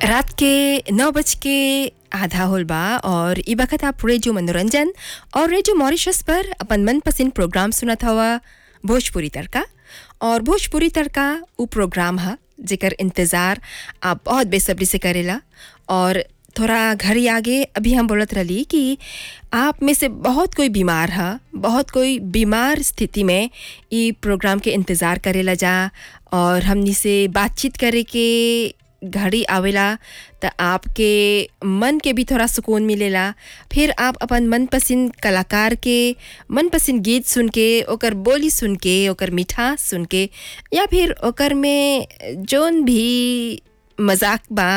रात के नौ बज के आधा होल बा और ई बखत आप रेडियो मनोरंजन और रेडियो मॉरिशस पर अपन मनपसंद प्रोग्राम सुनत हवा भोजपुरी तड़का और भोजपुरी तड़का उ प्रोग्राम ह जेकर इंतज़ार आप बहुत बेसब्री से करेला और थोड़ा घड़ी आगे अभी हम बोलत रही कि आप में से बहुत कोई बीमार है बहुत कोई बीमार स्थिति में ई प्रोग्राम के इंतज़ार करेला जा और हमनी से बातचीत करे के घड़ी आवेला त आपके मन के भी थोड़ा सुकून मिलेला फिर आप अपन मनपसंद कलाकार के मनपसंद गीत सुन के ओकर बोली सुन के ओकर मिठास सुन के या फिर ओकर में जोन भी मजाक बा